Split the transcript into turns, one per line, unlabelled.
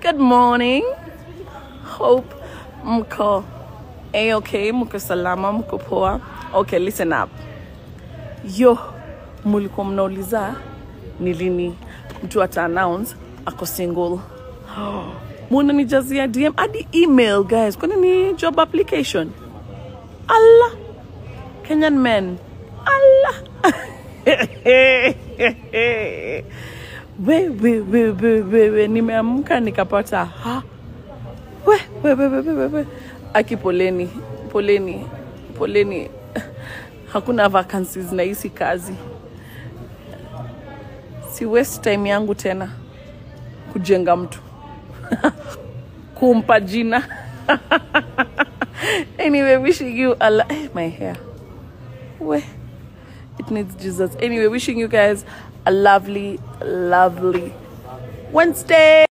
Good morning. Hope mko A-okay, mko salama, mko poa. Okay, listen up. Yo, mulikuwa mnauliza ni lini mtu ata announce ako single. Munanijazia DM hadi email guys. Kwani ni job application? Allah. Kenyan men. Allah. we, we, we, we, we, we. Nimeamka nikapata ha we, we, we, we, we, we, we. Aki poleni, poleni, poleni. Hakuna vacancies na hisi kazi. Si waste time yangu tena kujenga mtu kumpa jina. anyway, wishing you a lo- eh, my hair. We, it needs Jesus. Anyway, wishing you guys a lovely, lovely Wednesday.